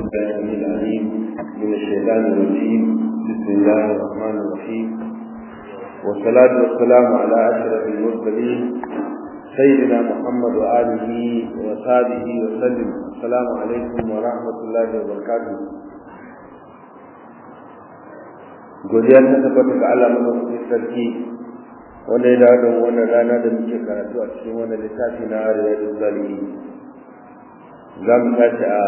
الله العليم من الشيطان الرجيم بسم الله الرحمن الرحيم والصلاة والسلام على أشرف المرسلين سيدنا محمد وآله وصحبه وسلم السلام عليكم ورحمة الله وبركاته godiya ta tabbata ga Allah madaukakin sarki wanda ya dawo da wannan rana da muke karatu a cikin wannan littafi na Riyadul Zalimin za mu tashi a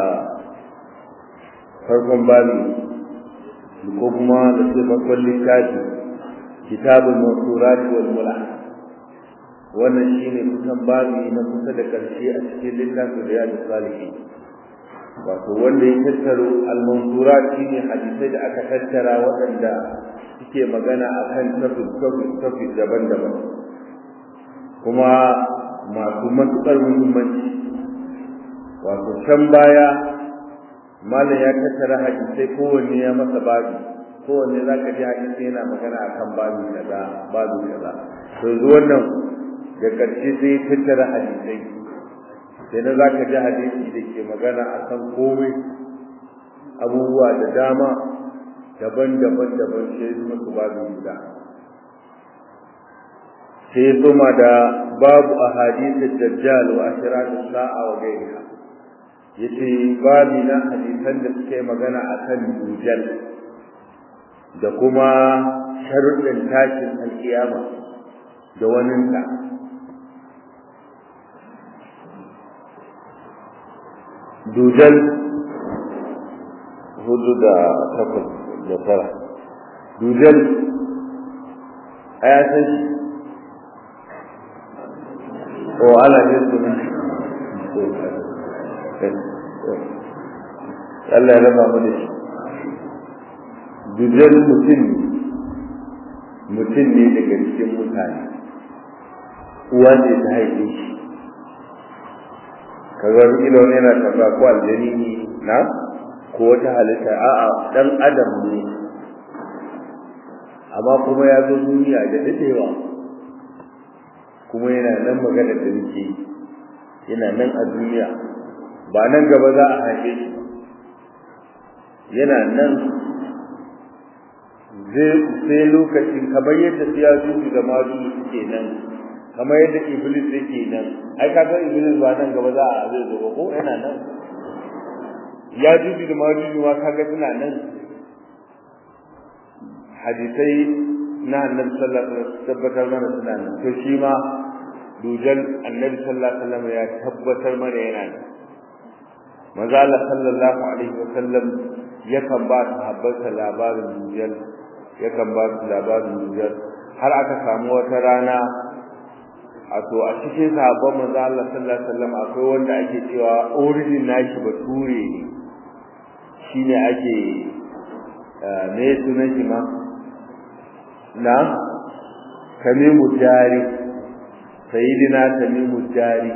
farkon babi ko kuma da ce farkon littafi kitabul mawsurat wal mulah wannan shine kusan babi na kusa da karshe a cikin littafin Riyadul Salihin wato wanda ya tattaro al-manzurat shine hadisai da aka tattara waɗanda suke magana akan tafi tafi tafi daban-daban kuma masu matuƙar muhimmanci wato can baya malam ya tattara hadisai kowanne ya masa babi kowanne za ka ji hadisi yana magana akan babi kaza babi kaza to yanzu wannan da ƙarshe sai tattara hadisai sai na za ka ji hadisi da ke magana a kan komai abubuwa da dama daban-daban daban sai su masu babu guda sai ya soma da babu a hadisin dajjal wa ashiratu sa'a wa gairiha yace babi na hadisan da suke magana a kan dujal da kuma sharuɗin tashin alkiyama da waninta dujal hudu da takwas da tara dujal a ya san shi o ana jin su Allah ya raba mu da shi dujal mutum mutum ne daga cikin mutane uwa ne ta haife shi kaga ilo ne na tambaya ko aljani ne na ko wata halitta a'a dan adam ne amma kuma ya zo duniya da dadewa kuma yana nan magana da nake yana nan a duniya ba nan gaba za a haife shi yana nan sai lokacin kamar yadda siyasu da mazu suke nan kamar yadda iblis yake nan ai ka ga iblis ba nan gaba za a zai zo ko yana nan ya juji da majuji ma kaga suna nan hadisai na annabi sallallahu alaihi wasallam tabbatar mana suna nan to shi ma dujan annabi sallallahu alaihi wasallam ya tabbatar mana yana nan manzo Allah sallallahu alaihi wasallam yakan ba sahabbansa labarin dujan yakan ba su labarin dujan har aka samu wata rana a to a cikin sahabban manzo Allah sallallahu alaihi wasallam akwai wanda ake cewa origin nashi bature ne shine ake me sunan shi ma na tamimu jari sayyidina tamimu jari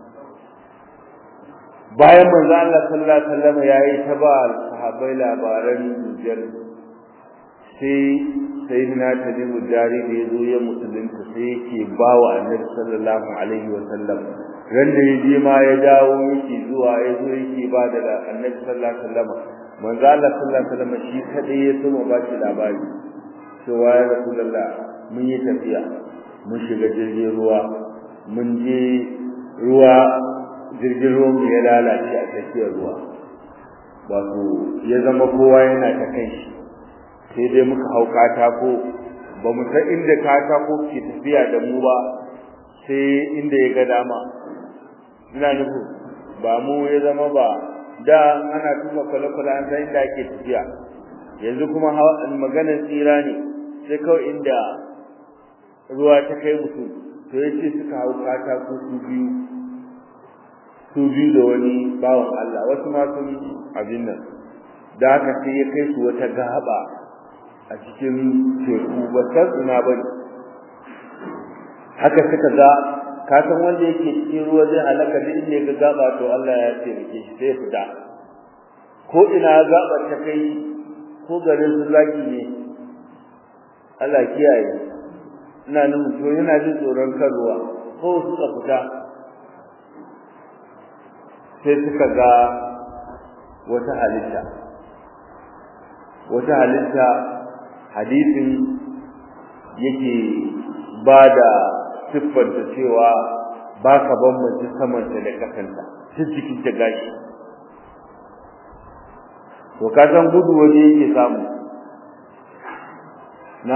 bayan manzo Allah sallallahu alaihi wasallam yayi ta ba sahabbai labaran dujjal sai sayyidina tamimu jari da yazo ya musulunta sai yake bawa annabi sallallahu alaihi wasallam ran da yaje ma ya dawo yake zuwa yazo yake ba da annabi sallallahu alaihi wasallam manzo Allah sallallahu alaihi wasallam shi kadai ya so ba shi labari cewa ya rasulullah mun yi tafiya mun shiga jirgin ruwa mun je ruwa jirgin ruwan ya lalace a tsakiyar ruwa wato ya zama kowa yana ta kai shi sai dai muka hau katako ba mu san inda katako ke tafiya da mu ba sai inda ya ga dama ina nufu ba mu ya zama ba da ana tuka kwale-kwale an san inda ake tafiya yanzu kuma maganar tsira ne sai kawai inda ruwa ta kai mutum to ya ce suka hau katako su biyu su biyu da wani bawan Allah wasu ma sun abin nan da haka sai ya kai su wata gaba a cikin teku ba san ina ba ne haka suka ga ka san wanda yake cikin ruwa zai halaka duk inda ya ga gaba to Allah ya taimake shi sai ya fita ko ina gaba ta kai ko garin su zaki ne Allah kiyaye ina nan to yana jin tsoron kan ruwa ko suka fita sai suka ga wata halitta wata halitta hadisin yake ba da siffanta cewa ba ka bambance samanta da kasanta ta cikin ta gashi to ka san gudu waje yake samu na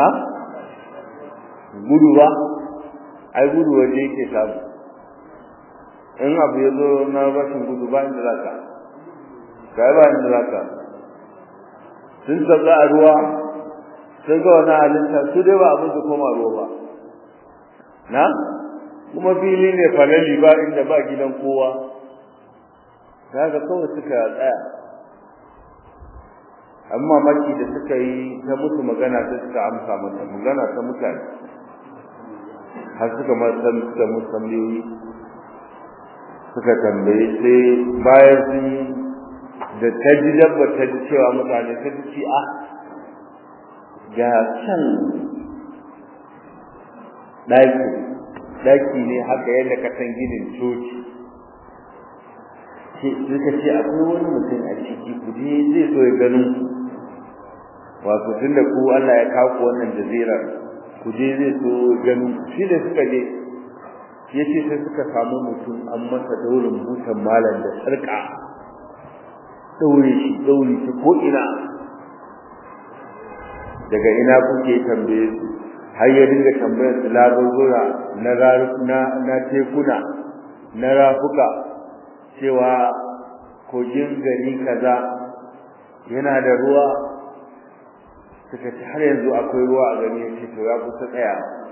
gudu ba ai gudu waje yake samu in abu ya zo na rashin gudu ba inda za ka kai ba inda za ka sun sauka a ruwa sun ga wani halitta su dai ba abin su koma ruwa ba na kuma fili ne falali ba inda ba gidan kowa kaga kawai suka tsaya amma maki da suka yi ta musu magana ta suka amsa mata magana ta mutane har suka san suka musu tambayoyi suka tambaye sai bayan sun da ta ji dabba ta ji cewa mutane ta ji ci a ga can ɗaki ɗaki ne haka yadda ka san ginin coci suka ce akwai wani mutum a ciki ku je zai so ya ganin ku wato tun da ku Allah ya kawo ku wannan jazirar ku je zai so ganin ku shi da suka je ya ce sai suka samu mutum an masa daurin butan malam da sarƙa daure shi daure shi ko ina daga ina kuke tambaye su har ya dinga tambayar su labarura na na na tekuna na rafuka cewa kogin gari kaza yana da ruwa suka ce har yanzu akwai ruwa a gari ya ce to ya kusa tsaya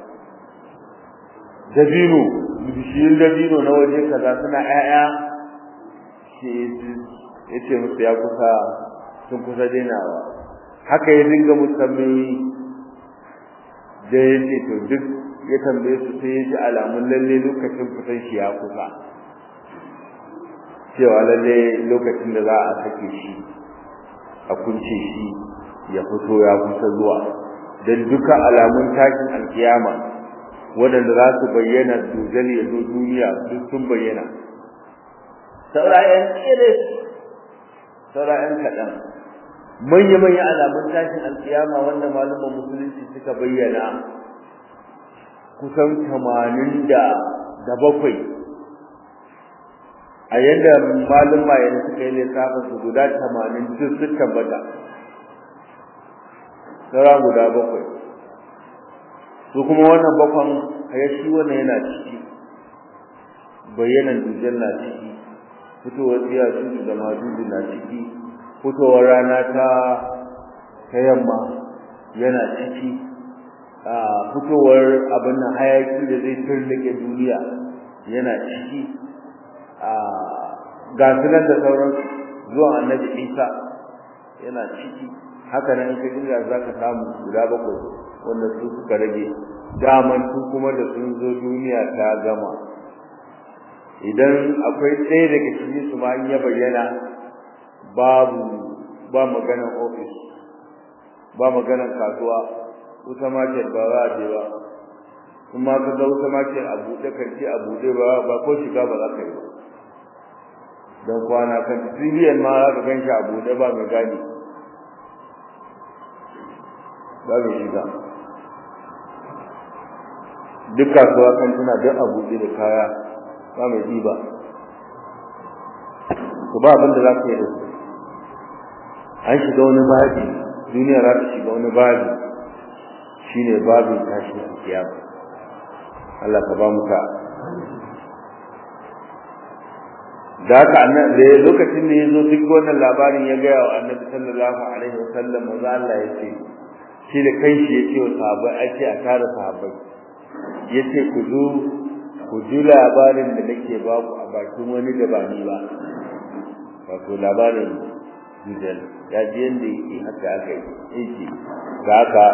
dabino bishiyun dabino na waje kaza suna ƴaƴa shi ya ce musu ya kusa sun kusa dainawa haka ya dinga musamman da ya ce to duk ya tambaye su sai ya ji alamun lalle lokacin fitan shi ya kusa cewa lalle lokacin da za a sake shi a kunce shi ya fito ya kusa zuwa don duka alamun tashin alkiyama waɗanda za su bayyana dujal ya zo duniya duk sun bayyana saurayen tsere saurayen kaɗan manya-manya alamun tashin alkiyama wanda malaman musulunci suka bayyana kusan tamanin da bakwai a yadda maluma yanzu suka yi lissafin su guda tamanin duk sun tabbata saura guda bakwai su kuma wannan bakwan ya shi wannan yana ciki bayyanan dujal na ciki fitowar tsiya su da majuju na ciki fitowar rana ta ta yamma yana ciki a fitowar abin nan hayaki da zai turlake duniya yana ciki a ga sunan da sauran zuwan annabi isa yana ciki haka nan in ka dinga za ka samu guda bakwai wanda su suka rage daman su kuma da sun zo duniya ta gama idan akwai ɗaya daga cikin su ma in ya bayyana babu ba maganar ofis ba maganar kasuwa wuta market ba za a je ba kuma ka ga wuta market a buɗe kanti a buɗe ba ba ko shiga ba za ka yi ba don kwana kan civilian ma za ka gan shi a buɗe ba mai gani ba mai shiga duk kasuwa kan tana duk a buɗe da kaya ba mai ɗiba to ba abin da za ka yi da su an shiga wani babi duniya za ta shiga wani babi shine babin tashin alkiyama Allah ka ba mu ka da haka annabi lokacin da yazo duk wannan labarin ya ga wa annabi sallallahu alaihi wasallam manzo Allah ya ce shi da kanshi ya ce wa sahabbai ake a tara sahabbai yace ku zo ku ji labarin da nake ba ku a bakin wani da ba ni ba wato labarin Jujal ya ji yanda yake haka aka yi yake da haka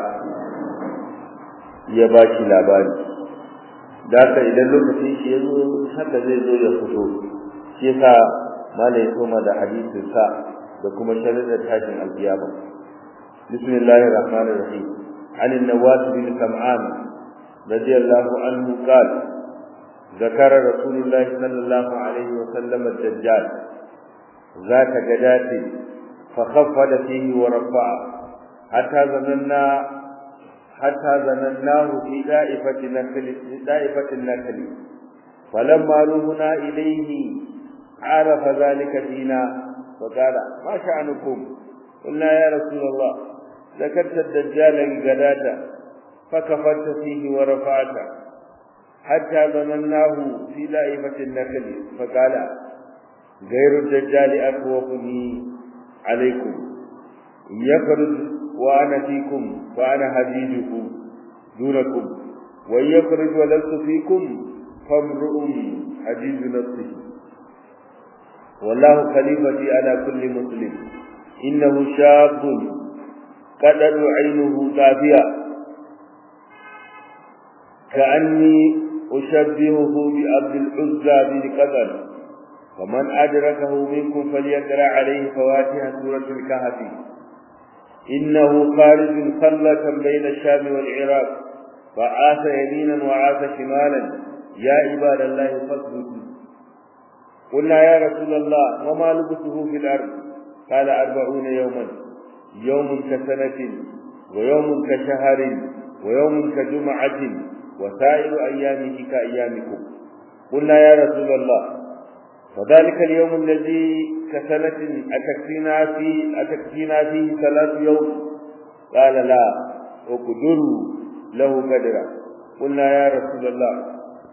ya ba shi labari da haka idan lokacin shi ya zo haka zai zo ya fito shi yasa malai koma da hadisin sa da kuma sharadar tashin alkiyama bismillahir rahmanir rahim an an-nawas bin sam'an radiyallahu anhu qala ذكر رسول الله صلى الله عليه وسلم الدجال ذات جدات فخفض فيه ورفع حتى ظننا حتى ظنناه في دائفة نخل في دائفة النخل فلما روحنا إليه عرف ذلك فينا فقال ما شأنكم قلنا يا رسول الله ذكرت الدجال الغداة فكفرت فيه ورفعت حتى ظنناه في دائفة النخل فقال غير الدجال أخوفني عليكم يخرج وأنا فيكم وأنا حديدكم دونكم وإن يخرج ولست فيكم فامرؤ حديد نفسه والله خليفتي على كل مسلم إنه شاب قدر عينه كافية كأني أشبهه بعبد العزى بن قدر فمن أدركه منكم فليقرأ عليه فواتح سورة الكهف إنه خارج خلة بين الشام والعراق فعاش يمينا وعاش شمالا يا عباد الله فاثبتوا قلنا يا رسول الله وما لبثه في الأرض قال أربعون يوما يوم كسنة ويوم كشهر ويوم كجمعة وسائر أيامه كأيامكم قلنا يا رسول الله وذلك اليوم الذي كسنة أتكفينا فيه أتكفينا فيه ثلاث يوم قال لا اقدروا له قدرا قلنا يا رسول الله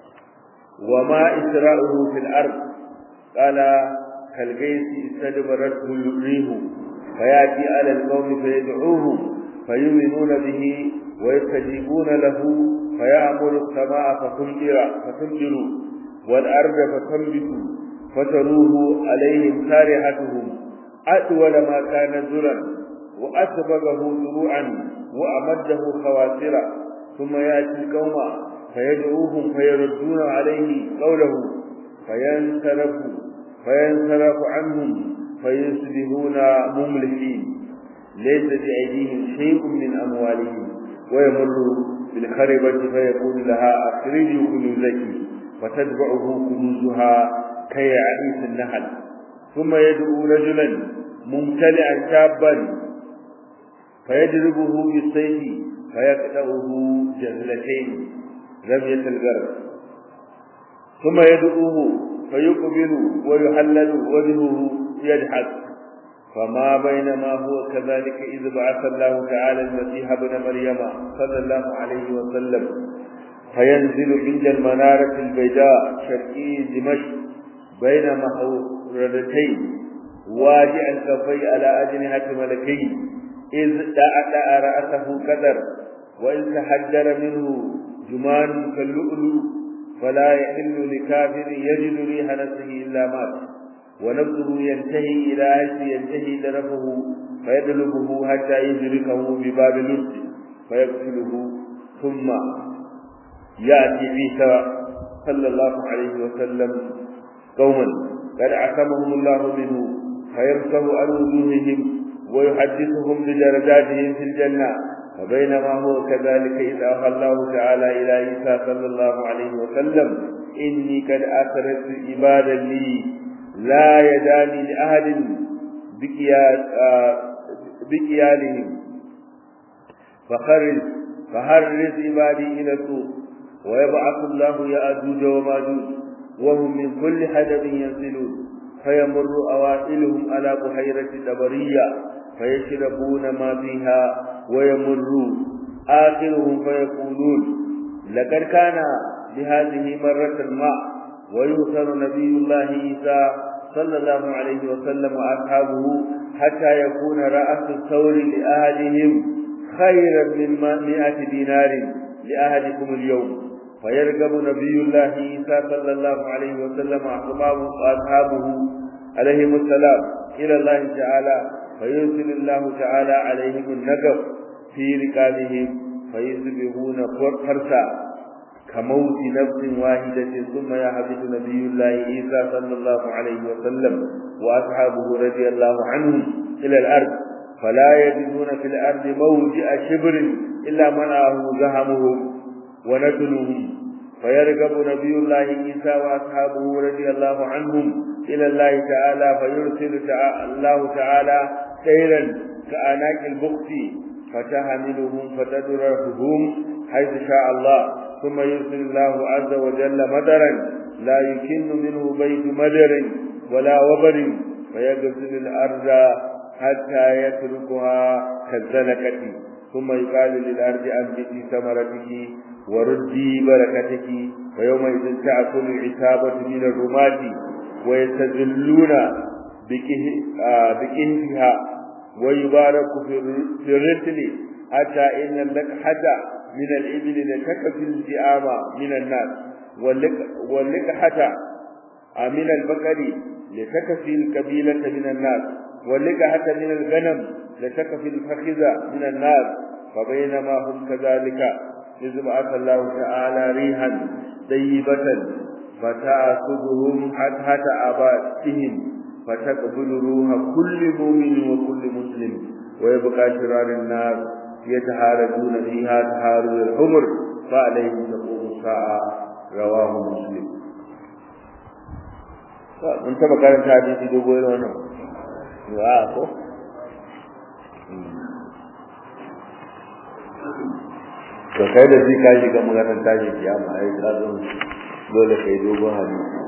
وما إسراؤه في الأرض قال كالغيث استدبرته الريح فيأتي على القوم فيدعوهم فيؤمنون به ويستجيبون له فيأمر السماء فتمطر فتمطر والأرض فتنبت فتروه عليهم سارحتهم أطول ما كان زرا وأسبغه زروعا وأمده خواسرا ثم يأتي القوم فيدعوهم فيردون عليه قوله فينصرف فينصرف عنهم فيصبحون مملحين ليس بأيديهم شيء من أموالهم ويمر بالخربة فيقول لها أخرجوا كنوزك فتتبعه كنوزها كيعيس النحل ثم يدعو رجلا ممتلئا شابا فيضربه بالسيف فيقطعه جزلتين رمية الغرب ثم يدعوه فيقبل ويحلل وجهه يضحك فما بينما هو كذلك إذ بعث الله تعالى المسيح ابن مريم صلى الله عليه وسلم فينزل عند المنارة البيضاء شرقي دمشق بين محورتين واجعا كفي على أجنحة ملكين إذ دعا رأسه كدر وإذ تحجر منه جمان كاللؤلؤ فلا يحل لكافر يجد ريح نفسه إلا مات ونفسه ينتهي إلى حيث ينتهي طرفه فيطلبه حتى يدركه بباب لبس فيقتله ثم يأتي عيسى صلى الله عليه وسلم قوما قد عصمهم الله منه فيمسه عن وجوههم ويحدثهم بدرجاتهم في الجنة فبينما هو كذلك إذ أوحى الله تعالى إلى عيسى صلى الله عليه وسلم إني قد أخرجت عبادا لي لا يداني لأحد بكيالهم فخرج فحرز عبادي إلى السوق ويبعث الله يأجوج وماجوج وهم من كل حدب ينسلون فيمر أوائلهم على بحيرة دبرية فيشربون ما فيها ويمر آخرهم فيقولون لقد كان بهذه مرة الماء ويوصل نبي الله عيسى صلى الله عليه وسلم وأصحابه حتى يكون رأس الثور لأهلهم خيرا من مئة دينار لأهلكم اليوم فيرغب نبي الله عيسى صلى الله عليه وسلم وأصحابه عليهم السلام إلى الله تعالى فيرسل الله تعالى عليهم النقب في ركابهم فيصبحون فرسا كموت نفس واحدة ثم يحبط نبي الله عيسى صلى الله عليه وسلم وأصحابه رضي الله عنهم إلى الأرض فلا يجدون في الأرض موجع شبر إلا منعه زهمهم ونتنهم فيرغب نبي الله عيسى واصحابه رضي الله عنهم الى الله تعالى فيرسل تعالى الله تعالى سيرا كأناك البخت فتحملهم فتدرهم حيث شاء الله ثم يرسل الله عز وجل مدرا لا يكن منه بيت مدر ولا وبر فيغسل الارض حتى يتركها كالزلكة ثم يقال للارض انبتي ثمرتك وردي بركتك ويومئذ تأكل العتابة من الرماة ويستذلون بكهفها ويبارك في الرسل حتى إن اللقحة من الإبل لتكفي الزئام من الناس واللقحة من البقر لتكفي الكبيلة من الناس واللقحة من الغنم لتكفي الفخذ من الناس فبينما هم كذلك إذ بعث الله تعالى ريحا طيبة فتأخذهم حتى آباتهم فتقبل روح كل مؤمن وكل مسلم ويبقى شرار الناس يتهارجون فيها تهارج الحمر فعليهم تقوم الساعة رواه مسلم mun taba karanta hadisi dogo irin wannan wa ko to kai da shi ka shiga maganar tashi kiyama ai ka zo dole kai dogon hadisi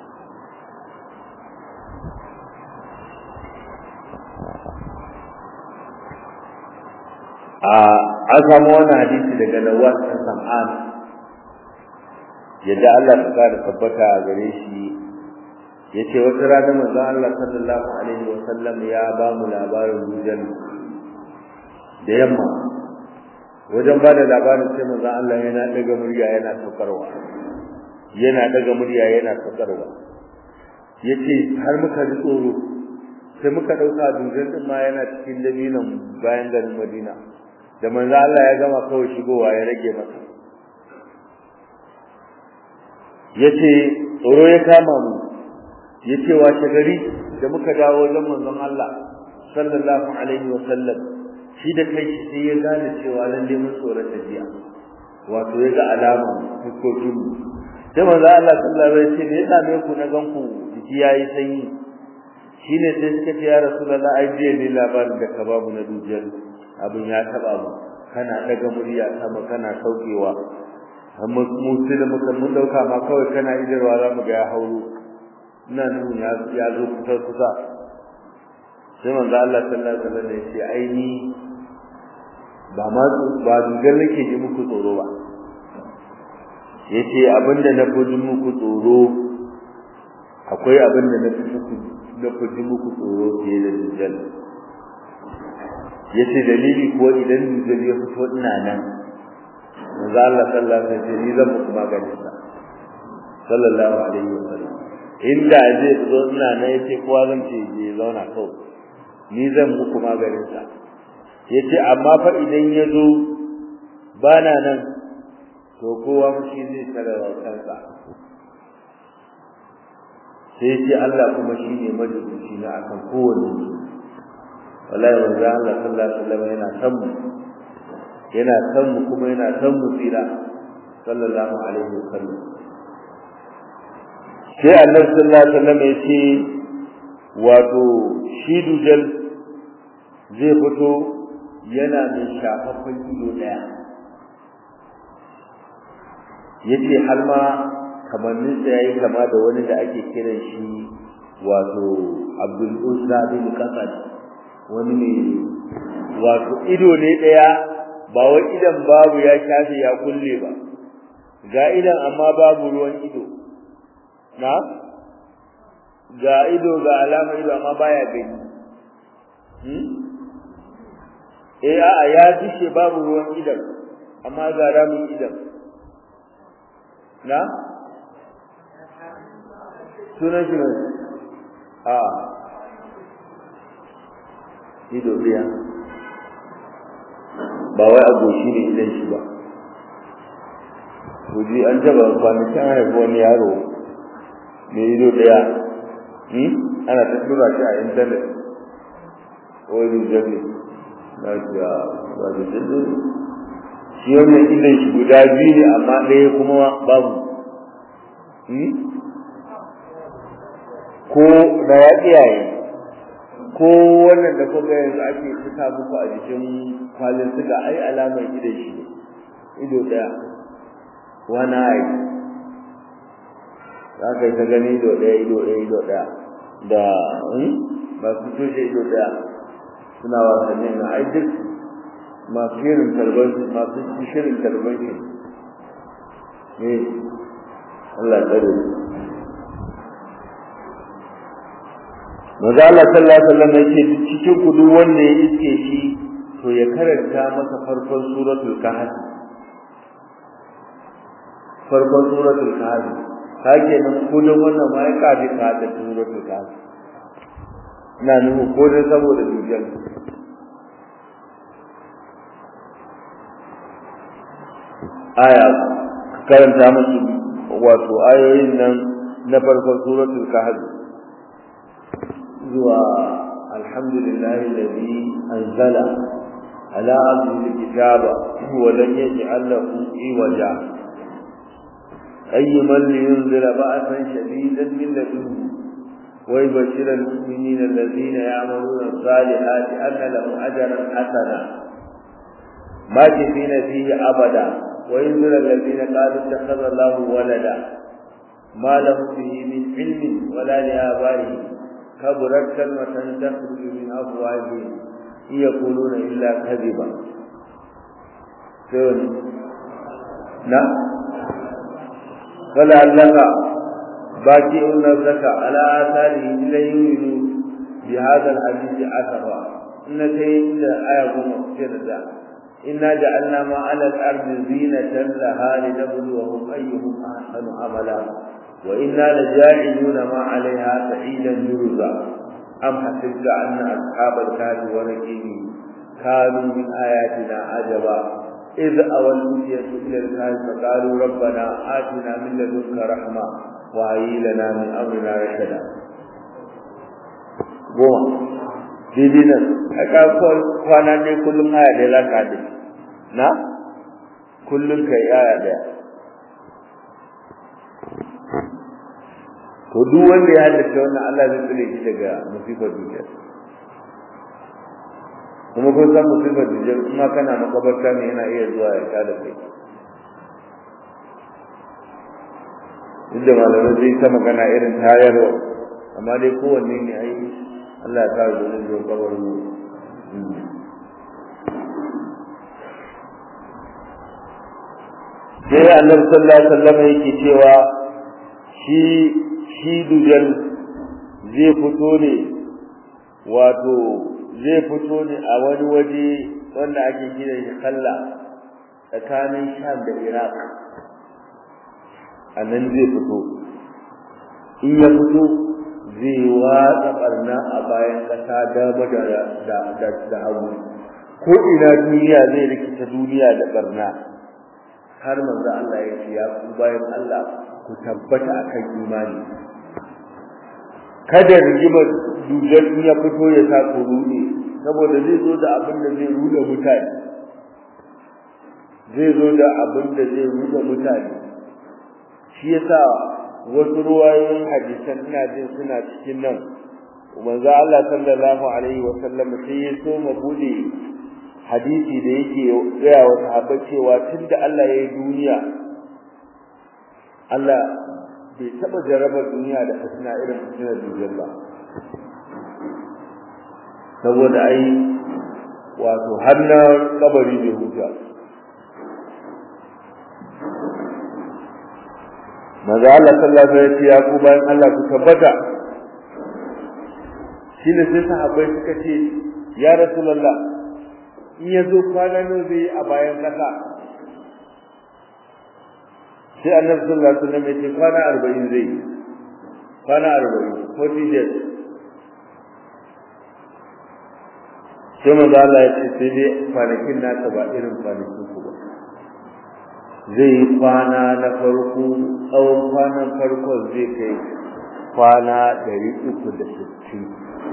a an samu wannan hadisi daga Nawas bin Sam'an yadda Allah ta kare tabbata a gare shi yace wata rana manzon Allah sallallahu alaihi wa sallam ya ba mu labarin dujal da yamma wajen ba da labarin sai manzon Allah yana daga murya yana saukarwa yana daga murya yana saukarwa yace har muka ji tsoro sai muka dauka dujal din ma yana cikin dabinan bayan garin Madina da manzo Allah ya gama kawai shigowa ya rage masa yace tsoro ya kama mu yace washe gari da muka dawo wajen manzon Allah sallallahu alaihi wa sallam shi da kai sai ya gane cewa lalle mun tsoron tafiya wato ya ga alama fuskokin mu sai manzo Allah sallallahu alaihi wa sallam ya same ku na ganku jiki yayi sanyi shine sai suka ce ya rasulullahi ai je ne labarin da ka babu na dujal abin ya taba mu kana daga murya sama kana saukewa amma mu sai da muka mun dauka ma kawai kana idarwa za mu ga ya hauro ina nuna ya ya zo kusa kusa sai manzo Allah sallallahu alaihi wasallam ya ce ai ni ba ma ba dugar nake ji muku tsoro ba yace abinda na fi muku tsoro akwai abinda na fi muku na fi muku tsoro fiye da dujjal yace dalili ko idan dujal ya fito ina nan manzo Allah sallallahu alaihi wasallam ni zan muku maganin sa sallallahu alaihi wasallam inda zai fito ina nan yace kowa zan ce je zauna kawai ni zan muku maganin sa yace amma fa idan ya zo bana nan to kowa fushi zai tare wa kansa sai ce Allah kuma shine majibuci na akan kowanne wallahi wanda Allah sallallahu alaihi wasallam yana san mu yana san mu kuma yana san mu tsira sallallahu alaihi wasallam sai Allah sallallahu alaihi wasallam ya ce wato shi dujal zai fito yana mai shafaffen ido daya yace har ma kamannin sa yayi kama da wani da ake kiran shi wato Abdul Uzza bin Qasad wani ne wato ido ne daya ba wai idan babu ya shafe ya kulle ba ga idan amma babu ruwan ido na ga ido ga alama ido amma baya gani hmm eh a'a ya dishe babu ruwan idan amma ga ramin idan na sunan shi ne a ido ɗaya ba wai a goshi ne idan shi ba kuji an taba kwanakin haifi wani yaro mai ido ɗaya ana ta tura shi a intanet wani jami na jiya ba da jini shi wannan idan shi guda biyu ne amma ɗaya kuma babu ko da ya iyaye ko wannan da kuka yanzu ake fita muku a jikin kwalin suga ai alamar ido shi ido daya wani ai za ka yi ta gani ido daya ido daya ido daya da masu tushe ido daya suna wasanni na ai duk masu shirin tarbar masu shirin tarbar shi ne Allah ya tsare Maza Allah sallallahu alaihi wasallam yake cikin ku duk wanda ya iske shi to ya karanta masa farkon suratul kahf farkon suratul kahf kage nan ko da wannan ma ya kafi ka da suratul kahf ina nuhu ko da saboda dujal aya karanta musu wato ayoyin nan na farkon suratul kahf zuwa alhamdulillahi alladhi anzala ala abdihi alkitaba wa lam yaj'al lahu iwaja qayyiman liyunzira ba'san shadidan min ladunhu wa yubashshira almu'minina alladhina ya'maluna as-salihati anna lahum ajran hasana ماكثين فيه أبدا وينذر الذين قالوا اتخذ الله ولدا ما لهم به من علم ولا لآبائهم كبرت كلمة تخرج من أفواههم إن يقولون إلا كذبا نعم فلعلك باكئ نفسك على آثاره إلا يؤمنوا بهذا الحديث أسفا إن كيد آية مقصرة إنا جعلنا ما على الأرض زينة لها لنبلوهم أيهم أحسن عملا وإنا لجاعلون ما عليها سعيدا جرزا أم حسبت أن أصحاب الكهف والرقيم كانوا من آياتنا عجبا إذ أوى الفتية إلى الكهف فقالوا ربنا آتنا من لدنك رحمة وهيئ لنا من أمرنا رشدا goma daidai nan a kakon kwana ne kullum aya da za ka haɗe na kullum ka yi aya ɗaya to duk wanda ya haddace wannan Allah zai tsire shi daga musifar duniya kuma kun san musifar duniya kuma kana makabarta ne yana iya zuwa ya kada kai duk da malamai zai ta magana irin tayarwa amma dai kowanne ne ai Allah ya kare domin zuwa kabar mu sai annabi sallallahu alaihi wasallam yake cewa shi shi dujal zai fito ne wato zai fito ne a wani waje wanda ake kira shi kalla tsakanin sham da iraq a nan zai fito in ya fito zai watsa barna a bayan kasa dama da da hagu ko ina duniya zai rikita duniya da barna har manzo Allah ya ce ya ku bayan Allah ku tabbata akan imani kada rigimar dujar ya fito ya sa ku rude saboda zai zo da abin da zai rude mutane zai zo da abin da zai rude mutane shi yasa wasu ruwayoyin hadisan ina jin suna cikin nan manzo Allah sallallahu alaihi wa sallam sai ya so mu bude hadisi da yake gaya wa sahabbai cewa tunda Allah ya yi duniya Allah bai taba jarabar duniya da fitina irin fitinar dujjal ba saboda ai wato har na kabari bai huta maza Allah sallallahu alaihi wasallam ya ku bayan Allah ku tabbata shine sai sahabbai suka ce ya rasulullah in ya zo kwana nawa zai a bayan kasa sai annabi sallallahu alaihi wasallam ya ce kwana 40 zai kwana 40 40 days sai manzo Allah ya ce sai dai kwanakin nasa ba irin kwanakin ku ba zai yi kwana na farko tsawon kwanan farkon zai kai kwana 360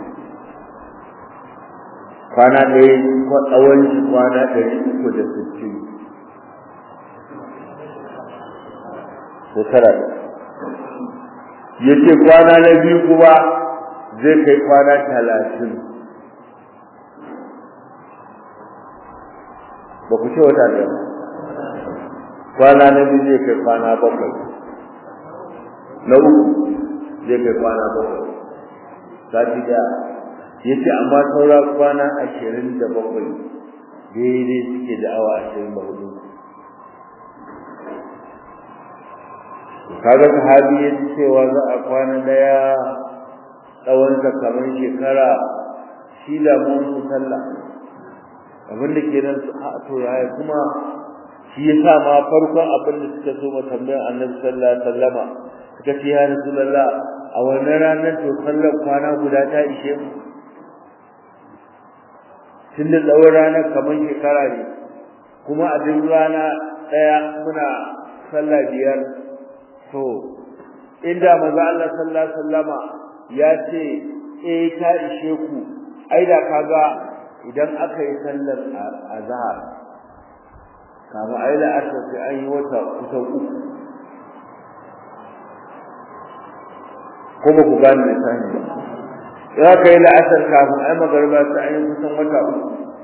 kwana ɗaya tsawon shi kwana ɗari uku da sittin shekara yace kwana na biyu kuma zai kai kwana talatin ba ku ce wata ɗaya kwana na biyu zai kai kwana bakwai na uku zai kai kwana bakwai sati da ya ce amma saura kwana ashirin da bakwai daidai suke da awa ashirin da hudu kaga sahabi ya ji cewa za a kwana daya tsawonsa kamar shekara shi da mun su sallah abin da ke nan su a to yaya kuma shi ya sa ma farkon abin da suka so ma tambayar annabi sallallahu alaihi wasallama suka ce ya rasulullah a wannan ranar to sallar kwana guda ta ishe mu tun da tsawon ranar kamar shekara ne kuma a duk rana ɗaya muna sallah biyar to inda manzo Allah sallallahu alaihi wasallama ya ce eh ta ishe ku ai da kaga idan aka yi sallar azhar kama ai la asar sai an yi wata kusan uku ko ba ku gane da sani ba ya kai la asar kafin ai magarba sai an yi kusan wata uku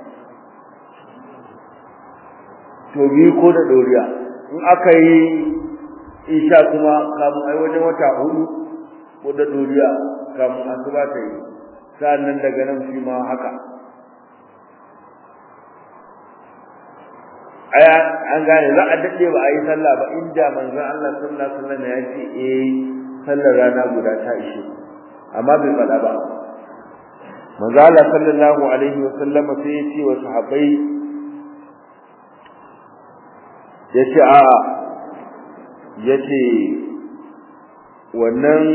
to biyu ko da doriya in aka yi isha kuma kamun ai wajen wata hudu ko da doriya kamun asuba ta yi sa'annan daga nan shi ma haka aya an gane za a dade ba a yi sallah ba inda manzon Allah sallallahu alaihi wasallam ya ce eh sallar rana guda ta ishe amma bai faɗa ba manzo Allah sallallahu alaihi wasallam sai ya ce wa sahabbai ya ce a ya ce wannan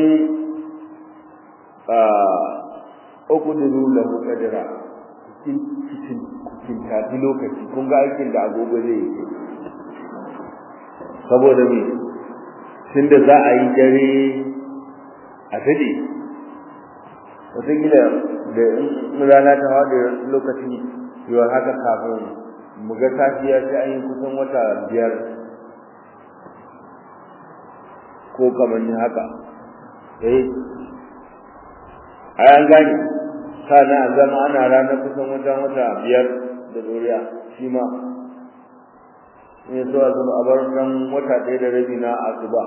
uku da nuna kadira cikin cikin tafi lokaci kun ga aikin da agogo zai yi saboda me tun da za a yi dare a dade wataƙila da in rana ta haɗe lokacin yiwuwar haka kafin mu ga safiya sai an yi kusan wata biyar ko kamar ni haka eh ai an gane kana a zama ana ranar kusan wajen wata biyar da doriya shi ma in so a zama a bar nan wata ɗaya da rabi na asuba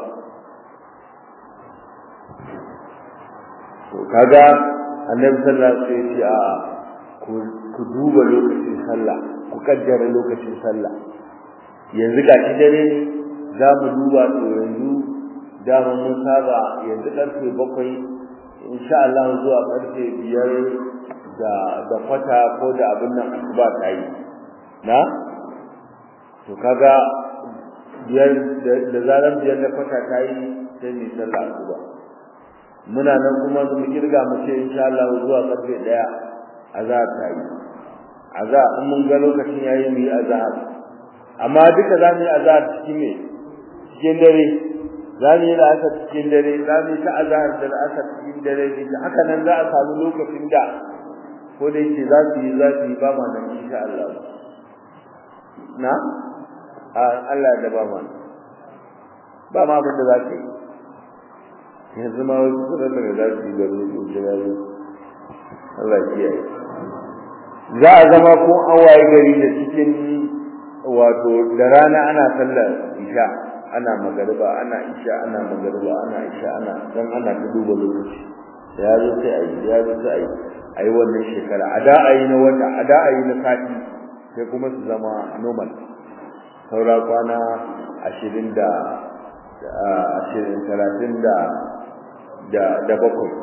to kaga annabi sallallahu alaihi wasallam ya ce a ku duba lokacin sallah ku kaddara lokacin sallah yanzu ga shi dare ne za mu duba to yanzu dama mun saba yanzu karfe bakwai insha Allah zuwa karfe biyar da da kwata ko da abin nan asuba ta yi na to kaga biyar da zaran biyar da kwata ta yi sai mu sallah asuba muna nan kuma mu kirga mu ce insha Allah zuwa karfe daya azhar ta yi azhar in mun ga lokacin yayi mu yi azhar amma duka za mu yi azhar cikin me cikin dare za mu yi la'asar cikin dare za mu yi ta azhar da la'asar cikin dare ne haka nan za a samu lokacin da ko da yake za su yi za su yi ba ma nan insha Allah na a Allah da ba ma ba ma abin da za ka yi yanzu ma wasu kudin da za su yi gari da jirage Allah kiyaye za a zama ko an waye gari da cikin wato da rana ana sallar isha ana magariba ana isha ana magariba ana isha ana dan ana ta duba lokaci ya zo sai ayi ya zo sai ayi ayi wannan shekara a da ayi na wata a da ayi na sati sai kuma su zama normal saura kwana ashirin da ashirin talatin da da da bakwai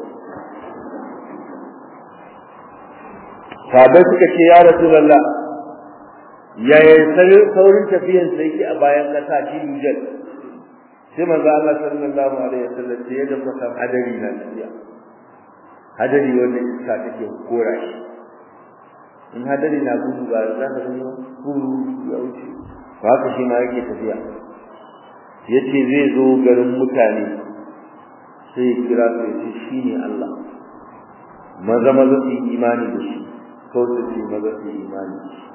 sabai suka ce ya rasulullah yaya saurin tafiyan sai yake a bayan kasa shi dujal sai manzo Allah sallallahu alaihi wasallam ce yadda kuka san hadari na tafiya hadari wanda iska take kora shi in hadari na gudu ba za ka gani gudu ya wuce ba haka shi ma yake tafiya yace zai zo garin mutane sai ya kira su ya ce shi ne Allah maza maza su yi imani da shi ko su ce maza su yi imani da shi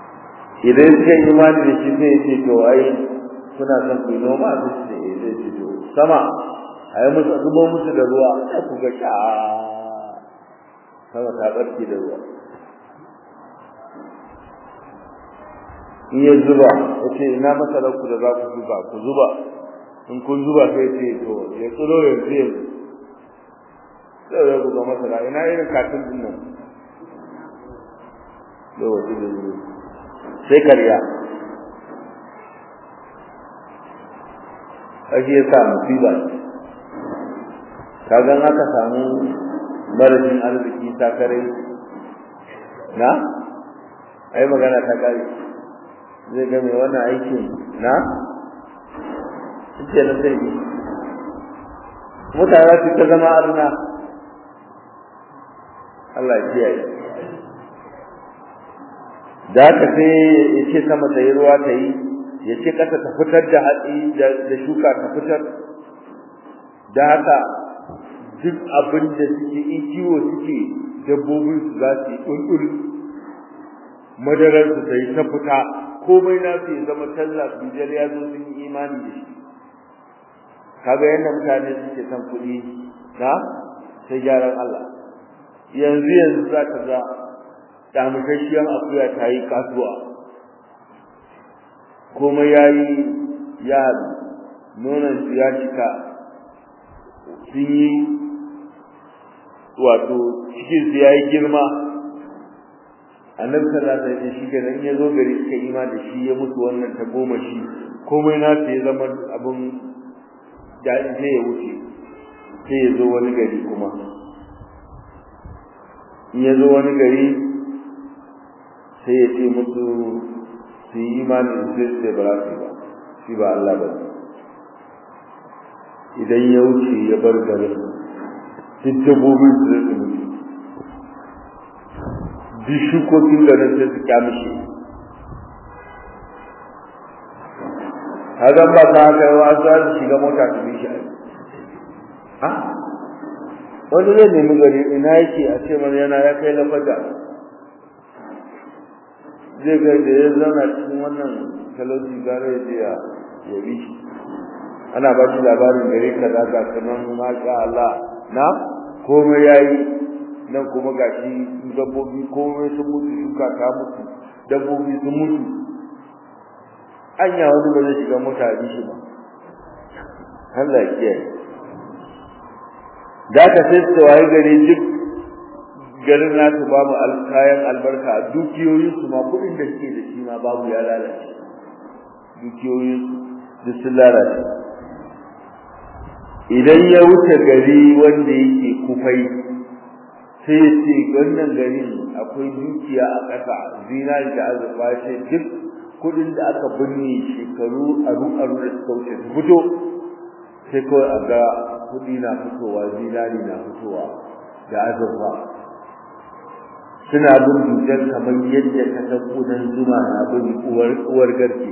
idan suka yi imani da shi sai ya ce to ai kuna son ku yi noma su ce eh zai ce to sama a yi musu zubo musu da ruwa sai ku ga sha sama ta barke da ruwa in ya zuba ya ce ina masarar ku da za ku zuba ku zuba in kun zuba sai ce to ya tsiro yanzu yanzu sai ya buga masara ina irin katin din nan lokaci da zuwa sai karya ake ya sa musiba kaga aka samu marashin arziki takarai na ai magana ta kare zai ga mai wannan aikin na ce na sai bi mutane su ta zama arna Allah ya kiyaye da haka sai ya ce sama ta yi ruwa ta yi ya ce ƙasa ta fitar da hatsi da shuka ta fitar da haka duk abin da suke in kiwo suke dabbobin su za su yi ƙulƙul madarar su ta yi ta fita komai na su ya zama talla bijar ya zo sun yi imani da shi kaga yadda mutane suke son kuɗi na sai gyaran Allah yanzu yanzu za ka ga damukashiyar akuya ta yi kasuwa komai ya yi ya nonon su ya cika sun yi wato cikin su ya yi girma annabi sallallahu alaihi wasallam shi kenan ya zo gari suka ima da shi ya mutu wannan ta goma shi komai na ya zama abin daɗi sai ya wuce sai ya zo wani gari kuma in ya zo wani gari sai ya ce musu su yi imani da sai su ba su ba shi ba Allah ba idan ya wuce ya bar garin duk dabbobin su zai mutu duk shukokin garin sai su kyamishi hagan ba ta haka yawa za su shiga mota su bi shi a wani zai nemi gari ina yake a ce mana yana ya kai lafaga zai ga da ya zauna cikin wannan talauci gara ya je ya yabi shi ana ba shi labarin gare ka da ga kanan masha Allah na komai yayi nan kuma gashi dabbobi komai sun mutu shuka ta mutu dabbobi sun mutu anya wani ba zai shiga mota bi shi ba Allah ya kiyaye da ka sai su waye gare duk garin nasu babu kayan albarka dukiyoyin su ma kuɗin da suke da shi ma babu ya lalace dukiyoyin su sun lalace idan ya wuce gari wanda yake kufai sai ya ce wannan garin akwai dukiya a ƙasa zinari da azurfa ce duk kuɗin da aka binne shekaru aru aru da suka wuce su fito sai kawai a ga kuɗi na fitowa zinari na fitowa da azurfa suna bin dukiyar kamar yadda ka san kudan zuma na bin uwar uwar garke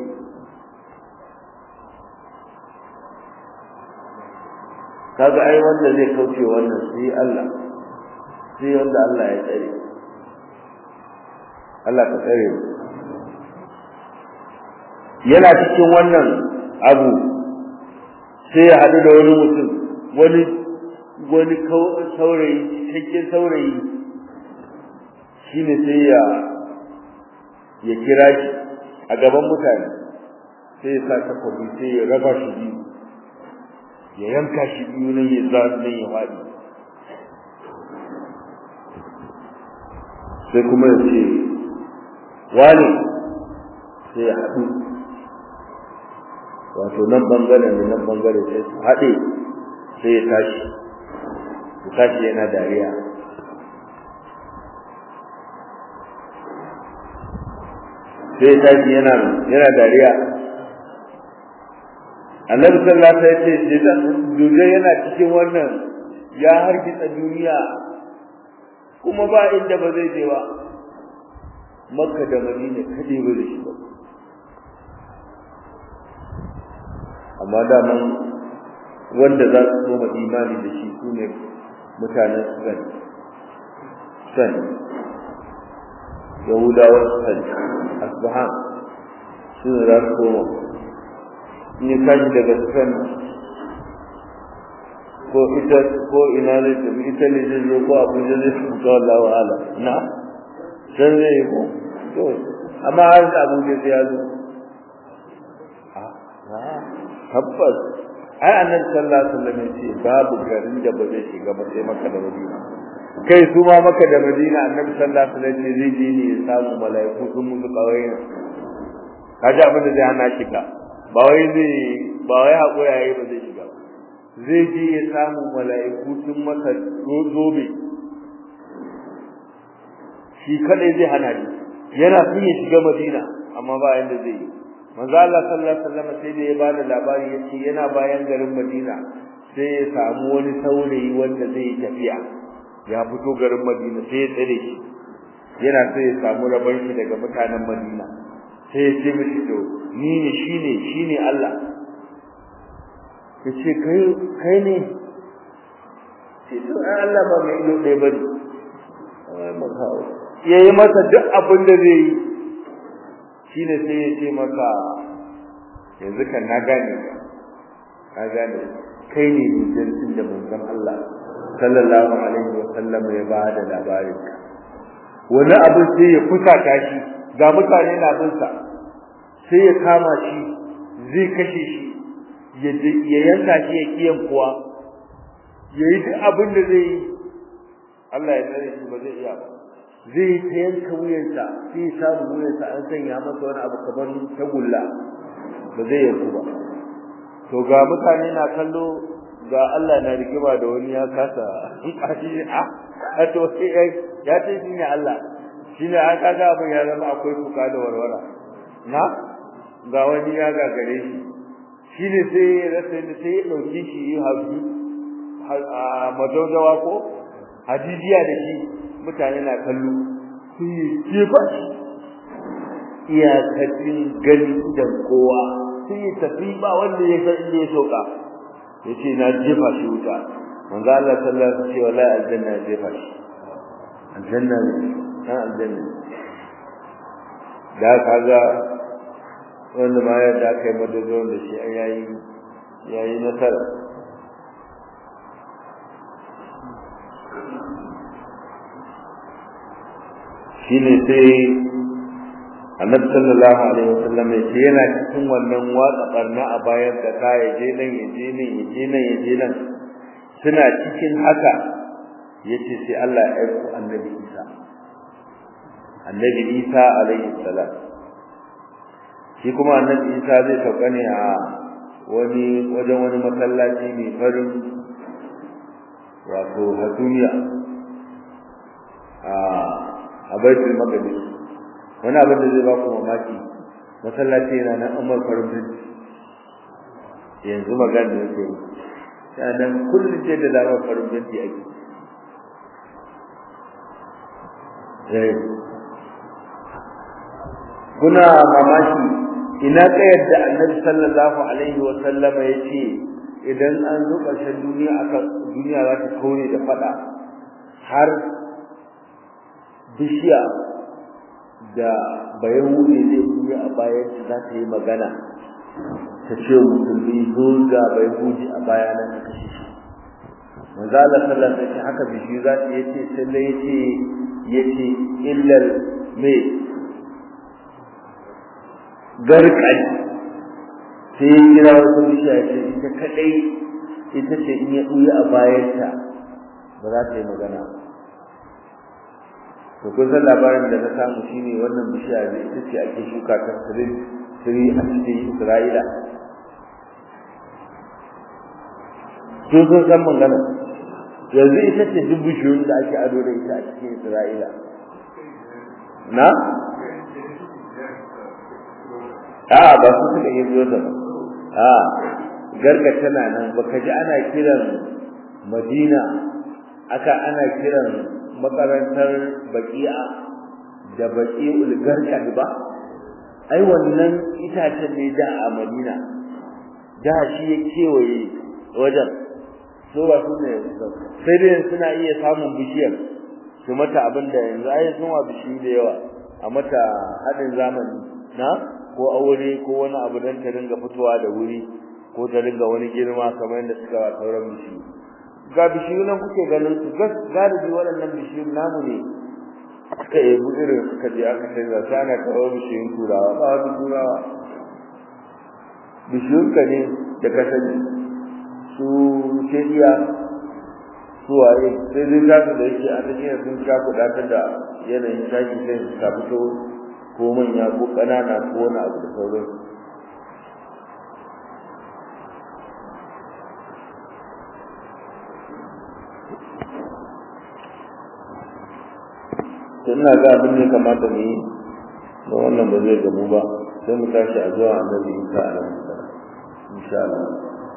kaga ai wanda zai kauce wannan sai Allah sai wanda Allah ya tsare Allah ka tsare yana cikin wannan abu sai ya haɗu da wani mutum wani wani saurayi cikakken saurayi shine sai ya ya kira shi a gaban mutane sai ya sa takobi sai ya raba shi biyu ya yanka shi biyu nan ya za nan ya faɗi sai kuma ya ce wani sai ya haɗu wato nan bangaren da nan bangare sai su haɗe sai ya tashi ya tashi yana dariya sai ya tashi yana yana dariya annabi sallallahu alaihi wasallam ya ce duje yana cikin wannan ya hargitsa duniya kuma ba inda ba zai je ba makka da madina kade ba da shi ba amma daman wanda za su soma imani da shi su ne mutanen Sudan Sudan Yahudawa Sudan Asbahan su ne za su soma in ya tashi daga Sudan ko ita ko ina ne ta ita ne zai zo ko abuja zai su ko Allah wa ala na sai zai ko to amma har da abuja sai ya zo tabbas ai annabi sallallahu alaihi wasallam ya ce babu garin da ba zai shiga ba sai maka da madina kai su ma maka da madina annabi sallallahu alaihi wasallam zai je ne ya samu mala'iku sun musu kawai kaji abin da zai hana shiga ba wai zai ba wai hakuri yayi ba zai shiga zai je ya samu mala'iku sun masa zobe shi kadai zai hana ni yana son ya shiga madina amma ba yanda zai yi manzo Allah sallallahu alaihi wasallam sai da ya bada labari yace yana bayan garin Madina sai ya samu wani saurayi wanda zai tafiya ya fito garin Madina sai ya tsare shi yana so ya samu rabon shi daga mutanen Madina sai ya ce mishi to ni ne shine shine Allah yace kai kai ne sai to Allah ba mai ido ɗaya bane yayi masa duk abin da zai yi shine sai ya ce maka yanzu kan na gane ka gane kai ne hujjancin da manzon Allah sallallahu alaihi wa sallam ya ba da labarin ka wani abu sai ya fusata shi ga mutane na bin sa sai ya kama shi zai kashe shi ya yanka shi ya kiyan kuwa yayi duk abin da zai yi Allah ya tsare shi ba zai iya ba zai ta yanka wuyansa sai samu wuyansa an sanya masa wani abu kamar tagulla ba zai yanku ba to ga mutane na kallo ga Allah na rigima da wani ya kasa kashi a to sai ya ce shi ne Allah shi ne an kaga abin ya zama akwai kuka da warwara na ga wani ya gagare shi shi ne sai ya rasa da sai ya ɗauki shi yi hafi a madaudawa ko hadijiya da shi mutane na kallo sai ya jefa shi iyakacin gani da kowa sai ya tafi ba wanda ya san inda ya soka ya ce na jefa shi wuta manzo Allah sallallahu alaihi wasallam ce wallahi aljanna ya jefa shi aljanna ne dan aljanna da kaga wanda ma ya da kai madadon da shi yayi yayi nasara shine sai annabi sallallahu alaihi wasallam ya ce yana cikin wannan watsa barna a bayan da ka ya je nan ya je nan ya je nan ya je nan suna cikin haka yace sai Allah ya aiko annabi Isa annabi Isa alaihi salam shi kuma annabi Isa zai sauka ne a wani wajen wani masallaci mai farin wato hasumiya a a baitul maqdis wani abin da zai ba ku mamaki masallaci yana nan amar farin binci yanzu magana da yake yana nan kullum ce da lamar farin binci ake kuna mamaki ina ka yadda annabi sallallahu alaihi wa sallama ya ce idan an zo ƙarshen duniya aka duniya za ta kaure da fada har bishiya da bayan wuce zai buya a bayan za ta yi magana ta ce musulmi zo ga bai huji a baya nan ka kashe shi manzo Allah sallallahu alaihi wasallam haka bishi za ta yace sai dai yace yace illal me garkai sai ya kira wasu bishiya ce ita kadai ita ce in ya buya a bayanta ba za ta yi magana ba to kun san labarin da na samu shine wannan bishiya ne ita ce ake shuka ta sirin siri a cikin Isra'ila to sun san magana yanzu ita ce duk bishiyoyin da ake ado da ita a cikin Isra'ila na a ba su suka yi zuwa ba a garga tana nan baka ji ana kiran Madina aka ana kiran makarantar baki'a da baki'ul garkad ba ai wannan itacen ne da a Madina da shi ya kewaye wajen so ba su ne sai dai suna iya samun bishiyar su mata abin da yanzu ai sun wa bishiyu da yawa a mata haɗin zamani na ko aure ko wani abu don ta dinga fitowa da wuri ko ta dinga wani girma kamar yadda suka wa sauran bishiyu ga bishiyu nan kuke ganin su galibi waɗannan bishiyu namu ne suka ebu irin suka je aka canza sai ana kawo bishiyun turawa ba wani turawa bishiyun ka ne da ka sani su shediya su waye sai dai za da yake a cikin sun sha kuɗa ta da yanayin shaki sai su ta fito ko manya ko ƙanana ko wani abu da sauransu ina ga abin ne kamata mu yi don wannan ba zai gamu ba sai mu tashi a zuwa annabi Isa alaihi salam insha Allah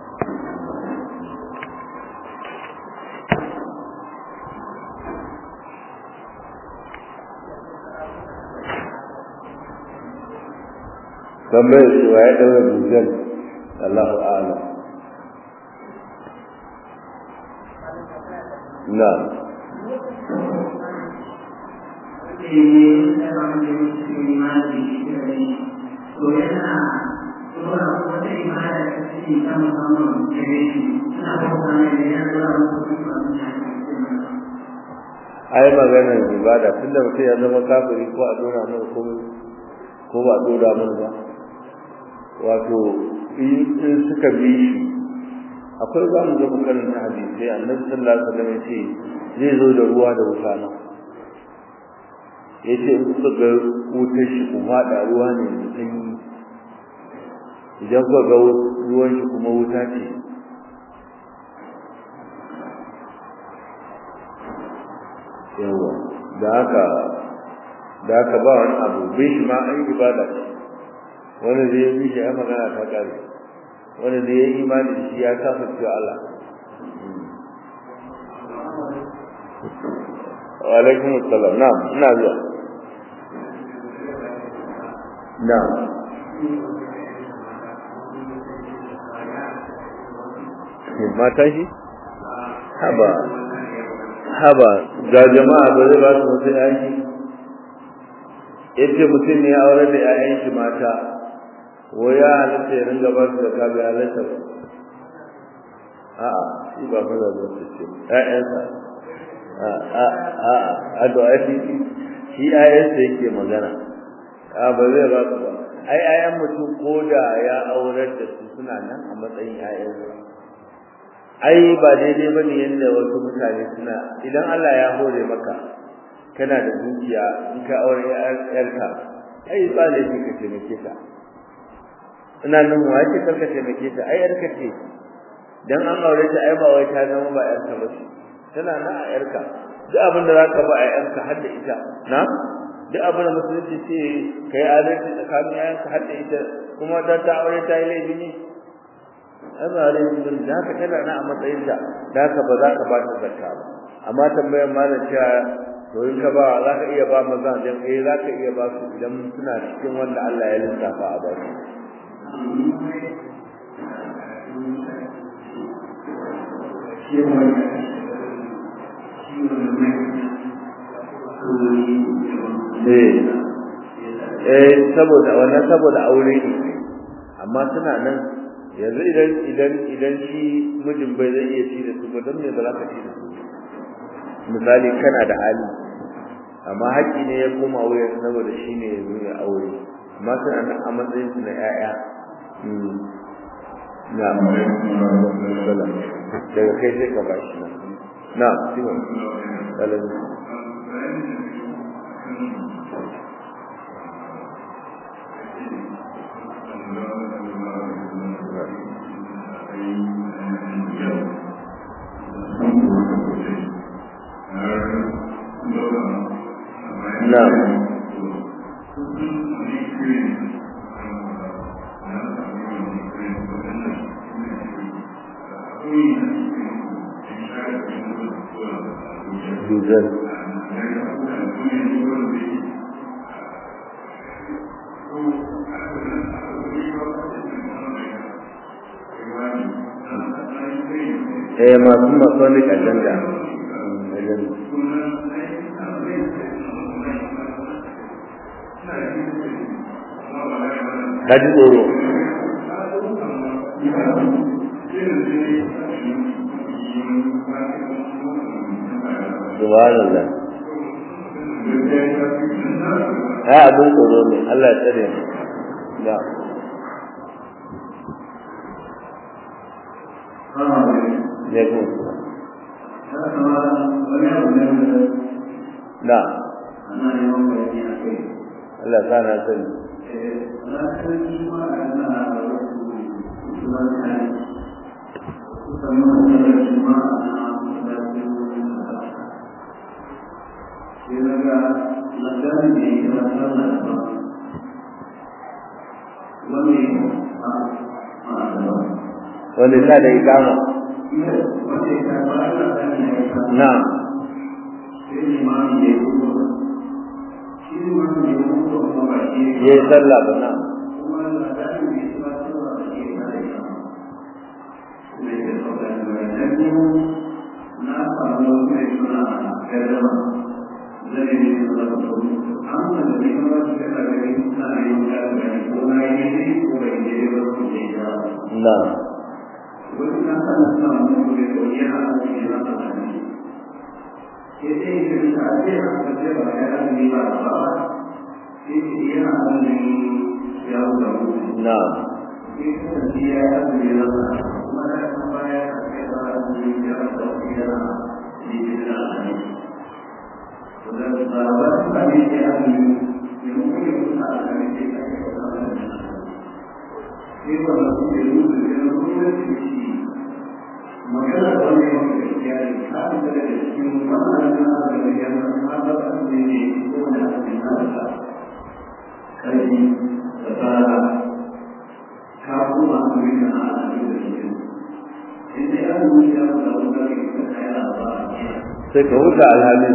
tambayar shi wa ya ɗaura dujjal Allahu a'lam na'am ai maganar ibada tunda mutum ya zama kafiri ko a dora mana ko ko ba a dora mana ba wato in suka bi shi akwai za mu zama karanta hadisi annabi sallallahu alaihi wasallam ya ce zai zo da ruwa da wuta nan ya ce in kuka ga wutar shi ku faɗa ruwa ne mai sanyi idan kuka ga ruwan shi kuma wuta ce yawa da haka da haka ba wani abu bai shi ma an yi ibada ce wani da ya bi shi ya magana ta kare wani da ya yi imani da shi ya kafa cewa Allah wa alaikum assalam na'am ina zuwa na'am mata shi haba haba ga jama'a ba zai ba su mutum yaki yace mutum ne ya aure da 'ya'yan shi mata ko ya halatta ya ringa ba su da kabi halatta ba a'a shi ba maza ba su ce ƴaƴansa a'a a do'a shi shi ƴaƴansa yake magana a ba zai ba su ba ai ƴaƴan mutum ko da ya aurar da su suna nan a matsayin ƴaƴansa ai ba daidai bane yadda wasu mutane suna idan Allah ya hore maka kana da dukiya in ka aure ƴarka ai ba laifi ka taimake ta ina nan wa ce karka taimake ta ai yarka ce dan an aure ta ai ba wai ta zama ba yarka ba ce tana nan a yarka duk abin da zaka ba a yarka har da ita na duk abin da musulunci ce kai adalci tsakanin yayanka har da ita kuma da ta aure ta yi laifi ne ai ba laifi ba da haka tana nan a matsayin da da haka ba za ka ba ta zakka ba amma tambayar malam cewa to in ka ba za ka iya ba maza dan eh za ka iya ba su idan suna cikin wanda Allah ya lissafa a ba su eh saboda wannan saboda aure ne amma suna nan yanzu idan idan idan shi mijin bai zai iya ci da su ba don me ba za ka ci da su misali kana da hali amma haƙƙi ne ya koma wuyan saboda shi ne ya zuwa aure amma suna nan a matsayin su na ƴaƴa na daga kai sai ka bashi na na simon ɗalibin Na'am. Duzan. Eh masu masonic agenda. Agenda. ka ji tsoro subhanallah ya abin tsoro ne Allah ya tsare mu da ya ku da Allah ta na sani wanda ta da ikama na ya yi sallah ba na na na magana da wani yawan gaskiya ne kafin da daga cikin wannan na da ya zama ba ba ne ne ko da ake nasa karfi da fara ka kuma an yi na alaƙi da shi inda ya zuwa ya da wani da ke kai da ba sai ka huta alhalin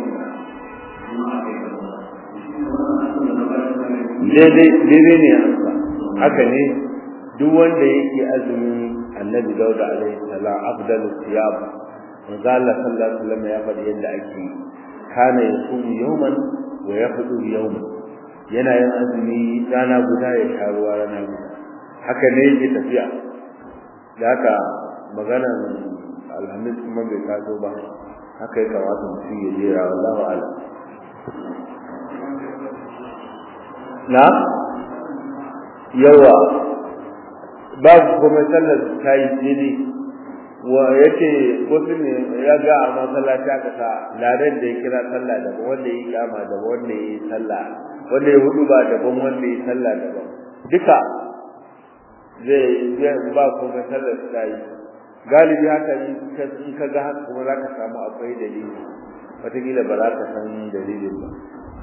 daidai daidai ne haka ne duk wanda yake azumin annabi dauda alaihi salam afdalu siyam manzo Allah sallallahu alaihi wasallam ya faɗi yadda ake kana yasumu yawman wa yafdu yawman yana yin azumi rana guda ya sha ruwa rana guda haka ne yake tafiya da haka maganar alhamis kuma bai taso ba haka ya kamata mutum ya jera wallahu a'lam na yawa babu kuma sallar ta yi daidai wa yace wasu ne ya ga a masallaci aka sa ladan da ya kira sallah daban wanda ya yi kama daban wanda ya yi sallah wanda ya hudu ba daban wanda ya yi sallah daban duka zai zai ba kuma sallar ta yi galibi haka in ka ga haka kuma za ka samu akwai dalili wataƙila ba za ka san dalilin ba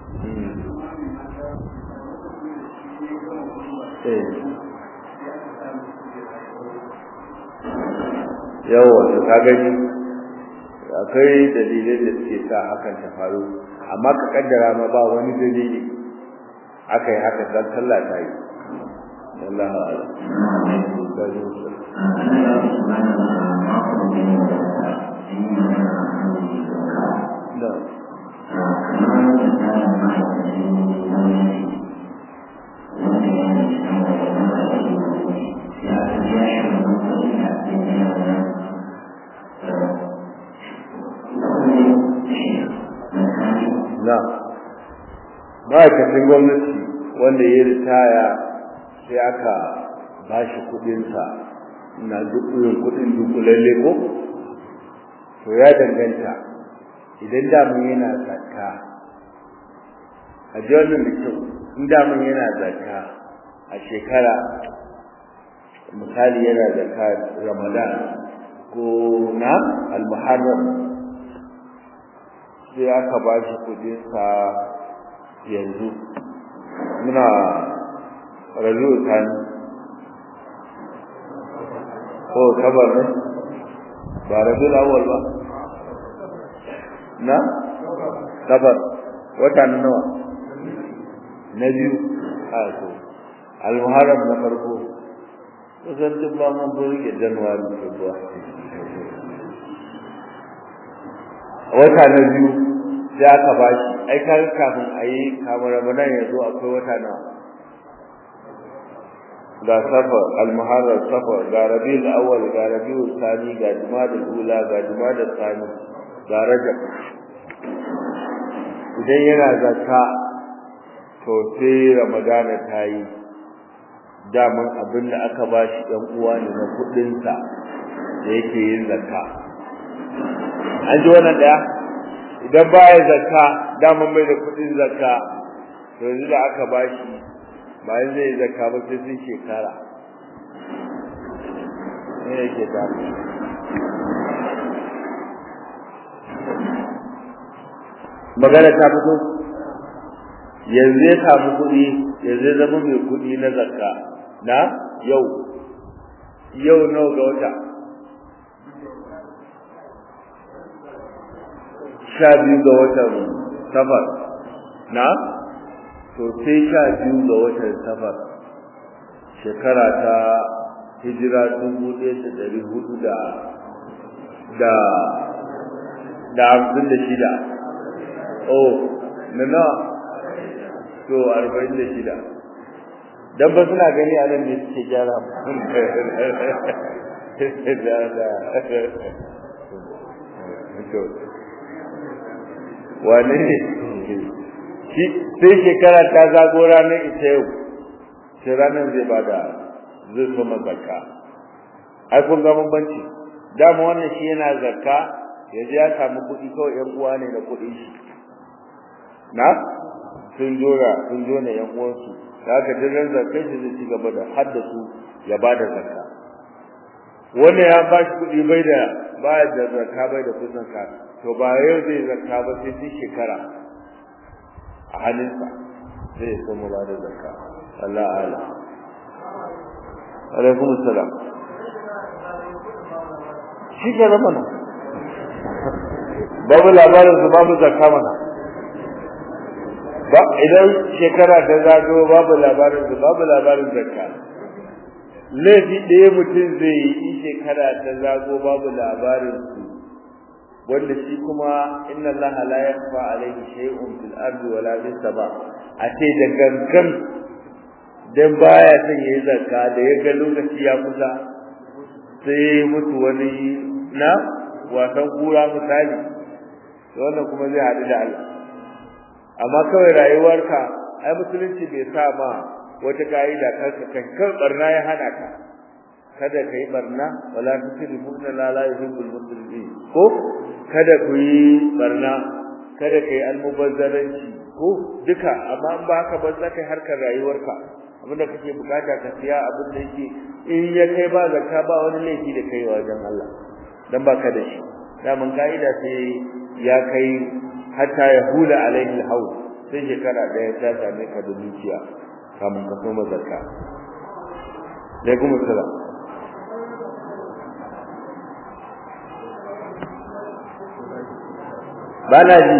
yawa to ka gani akwai dalilai da suke sa hakan ta faru amma ka kaddara ma ba wani dalili aka yi haka dan sallah ta yi Allah na ma'aikacin gwamnati wanda ya ritaya sai aka ba shi kudinsa na dukkan kudin dukulalle ko to ya danganta idan damun yana zakka a ji wannan da kyau in damun yana zakka a shekara misali yana zakka ramadan ko na al-muharram sai aka ba shi kudinsa yanzu muna rabi'u tani ko kabar ne ba rabi'ul awwal ba na kabar wata na nawa na biyu a to al-muharram na farko kusan duk ba mun bari ga januwari february wata na biyu sai aka ba shi ai kaga kafin a yi kamar ramadan ya zo akwai wata nawa ga safar al-muharram safar ga rabiul awwal ga rabiul thani ga jumadal ula ga jumadal thani ga rajab idan yana zakka to sai ramadana ta yi daman abin da aka ba shi ɗan uwa ne na kuɗinsa da yake yin zakka an ji wannan ɗaya idan baya zakka daman bai da kuɗin zakka to yanzu da aka ba shi bayan zai yi zakka ba sai sun shekara ne yake ta magana ta fito yanzu ya samu kuɗi yanzu ya zama mai kuɗi na zakka na yau yau nawa ga wata sha biyu ga watan safar na to sai sha biyu ga watan safar shekara ta hijira dubu ɗaya da ɗari hudu da da da hamsin da shida oh na nawa to arba'in da shida dan ba suna gani a nan ne suke gyara wane ne sai shekara ta zago ranar ita yau sai ranar zai bada zai so mazaka ai kun ga bambanci dama wannan shi yana zakka yanzu ya samu kuɗi kawai yan uwa ne da kuɗin shi na sun jora sun jona yan uwansu da haka duk zakkai shi zai ci gaba da haddasu ya bada zakka wannan ya ba shi kuɗi bai da ba da zakka bai da kuɗin ka to ba yau zai zakka ba sai sai shekara a halinsa zai so mu bada zakka Allah ala alaikum assalam shi ke mana babu labarin su babu zakka mana ba idan shekara ta zago babu labarin su babu labarin zakka laifi ɗaya mutum zai yi in shekara ta zago babu labarin su wanda shi kuma inna Allah la yakhfa alayhi shay'un fil ardi wala fis sama a ce da gangan dan baya son yayi zakka da ya ga lokaci ya kusa sai mutu wani na wasan kura misali wannan kuma zai haɗu da Allah amma kawai rayuwarka ai musulunci bai sa ma wata ka'ida kanka kan kan barna ya hana ka kada ka yi barna wala tusrifu inna la la yuhibbul musrifin ko kada ku yi barna kada ka yi almubazzaranci ko duka amma in ba haka ba za ka yi harkar rayuwarka abinda kake bukata ka siya abin da yake in ya kai ba zakka ba wani laifi da kai wajen Allah dan baka da shi daman ka'ida sai ya kai hatta ya hula alaihi alhawl sai shekara daya ta same ka da dukiya kamun ka soma zakka alaikum assalam bana ji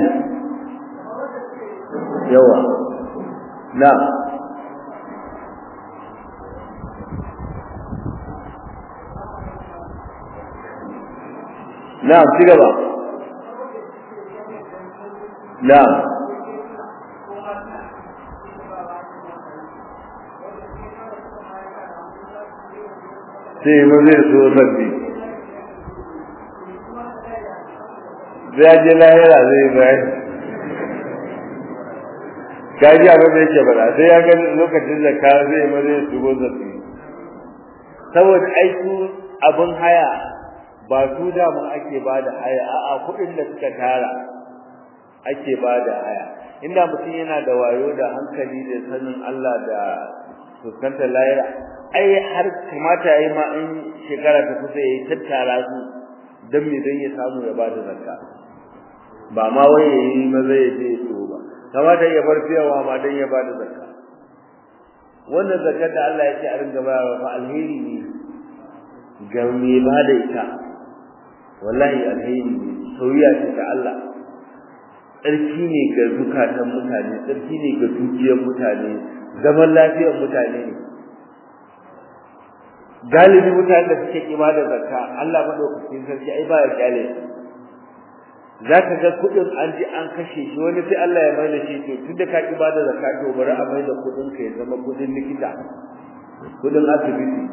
yawa na na ci gaba na sai ma zai so rabbi zai je lahira zai bayani kaji abin da yake bada sai ya ga lokacin da ka zai ma zai shigo zafi saboda aiki abin haya ba su da mun ake ba da haya a'a kuɗin da suka tara ake ba da haya inda mutum yana da wayo da hankali da sanin Allah da fuskantar lahira ai har kamata yayi ma in shekara ta kusa yayi tattara su dan me dan ya samu ya ba da zakka ba ma wai yayi maza ya je so ba kamata ya bar fiyawa ma dan ya bada zakka wannan zakka da Allah ya ce a ringa bayarwa fa alheri ne ga me bada ita wallahi alheri ne soyayya ce ta Allah tsarki ne ga zukatan mutane tsarki ne ga dukiyar mutane zaman lafiyar mutane ne galibi mutane da suke ibada zakka Allah madaukakin sarki ai ba ya kyale za ka ga kuɗin an ji an kashe shi wani sai Allah ya mai da shi to tun da ka ki bada zakka to bari a mai da kuɗin ka ya zama kuɗin likita kudin asibiti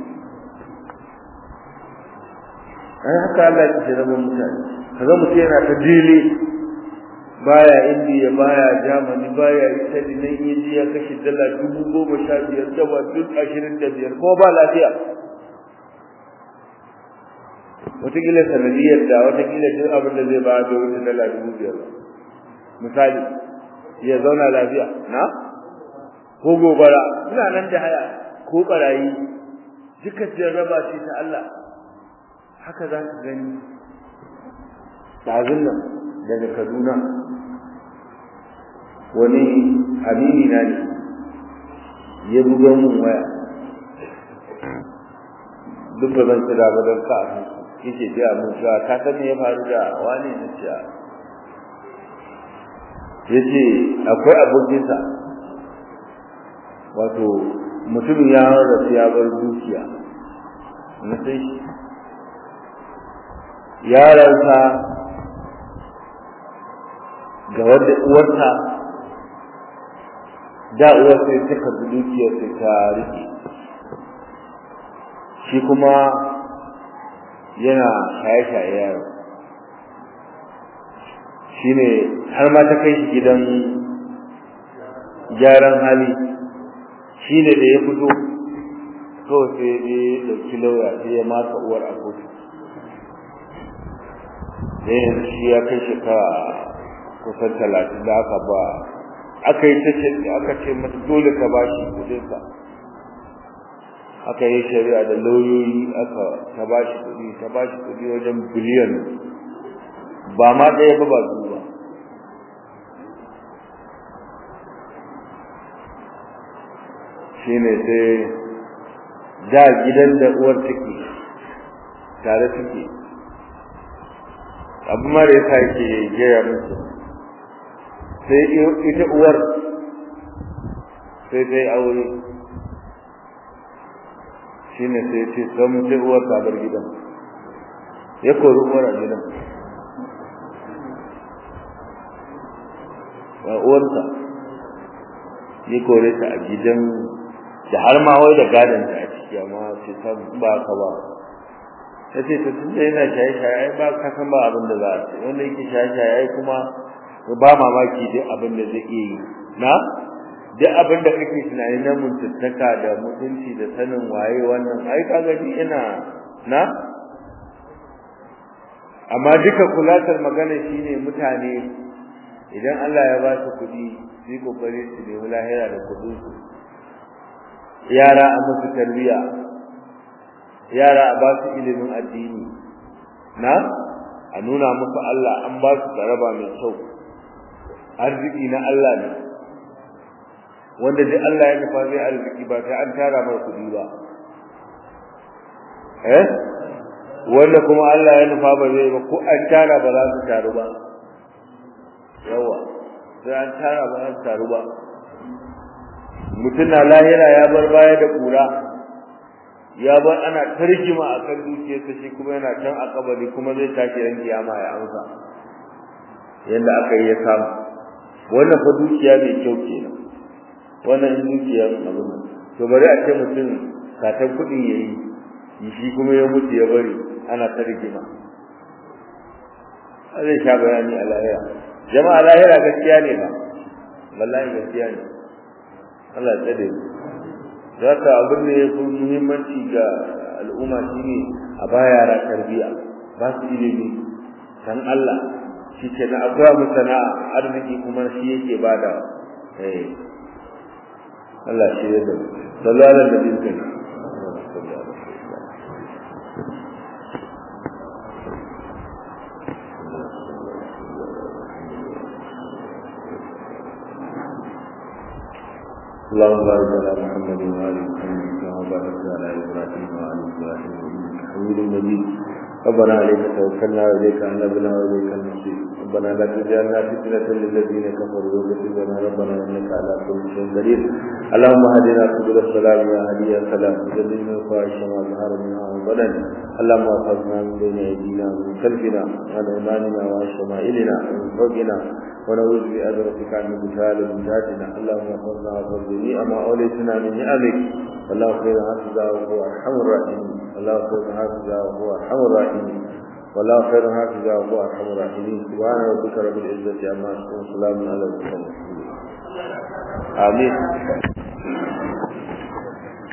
ai haka Allah ya ce rabon mutane kaga mutum yana ta dile baya indiya baya germany baya italy nan yaji ya kashe dala dubu goma sha biyar daba duk ashirin da biyar ko ba lafiya wataƙila sanadiyar da wataƙila duk abin da zai ba da wuce dala dubu biyar misali ya zauna lafiya na ko gobara suna nan da haya ko barayi duka jarraba ce ta Allah haka za ka gani ɗazun nan daga Kaduna wani amini na ne ya buga mun waya duk ba zan kira ba don ka yake gaya mun cewa ka san me ya faru da wani na ce ya ce akwai abokinsa wato mutumin ya rasu ya bar dukiya na sai shi yaransa ga wadda uwarta da uwar sai ta karbi dukiyar sai ta rike shi kuma yana shaye-shaye yaro shi ne har ma ta kai shi gidan gyaran hali shi ne da ya fito kawai sai ya ɗauki lauya sai ya maka uwar a kotu da yanzu shi ya kai shekara kusan talatin da aka ba aka yi ta ce aka ce mata dole ka ba shi kudinsa aka yi shari'a da lauyoyi aka ta ba shi kudi ta ba shi kudi wajen biliyan ba ma ɗaya ba ba biyu ba shi ne sai da gidan da uwar take tare suke abu mara yasa yake gaya musu sai ita uwar sai dai aure shi ne sai ce san sai uwar ta bar gidan ya kori uwar a gidan ba uwarsa ya kore ta a gidan da har ma wai da gadon ta a ciki amma sai san ba ka ba ta ce ta tunda yana shaye-shaye ba ka san ba abin da za a ce wanda yake shaye-shaye kuma ba mamaki duk abin da zai iya yi na duk abin da kake tunani na mutuntaka da mutunci da sanin waye wannan ai ka gani ina na amma duka kulatar magana shine mutane idan Allah ya ba su kuɗi su yi kokari su nemi lahira da kuɗin su yara a musu tarbiyya yara a ba su ilimin addini na a nuna musu Allah an ba su tsaraba mai kyau arziki na Allah ne wanda duk Allah ya nufa zai arziki ba sai an tara mai kuɗi ba eh wanda kuma Allah ya nufa ba zai ba ko an tara ba za su taru ba yawa sai an tara ba za su taru ba mutum na lahira ya bar baya da kura ya bar ana tarjima akan dukiyarsa shi kuma yana can a kabari kuma zai tashi ran kiyama ya amsa yanda aka yi ya samu wannan fa dukiya mai kyau kenan wannan dukiya abin nan to bari a ce mutum satan kuɗin yayi shi kuma ya mutu ya bari ana ta rigima zai sha bayani a lahira jama'a lahira gaskiya ne ba wallahi gaskiya ne Allah ya tsare mu zaka abin da yafi muhimmanci ga al'umma shine a ba yara tarbiya ba su ilimi san Allah shi ke na akwai mu sana'a arziki kuma shi yake bada eh Allah shi ya da sallallahu alaihi wa sallam اللهم بارك على محمد وآل محمد كما باركت على إبراهيم وآل إبراهيم إنك حميد مجيد ربنا عليك توكلنا وإليك أنبنا وإليك المصير ربنا لا تجعلنا فتنة للذين كفروا واغفر لنا ربنا انك على كل شيء قدير اللهم هدنا سبل السلام يا هدي السلام وجللنا الفواحش ما ظهر منها وبدن اللهم احفظنا من بين ايدينا ومن خلفنا وعن ايماننا وعن شمائلنا ومن فوقنا ونعوذ بأدرتك عن مثال من ذاتنا اللهم احفظنا واحفظ جميع ما اوليتنا من نعمك والله خير حافظا وهو ارحم الراحمين الله خير حافظا وهو ارحم الراحمين والله خير حافظا وهو ارحم الراحمين سبحان ربك رب العزه عما يصفون سلام على المرسلين امين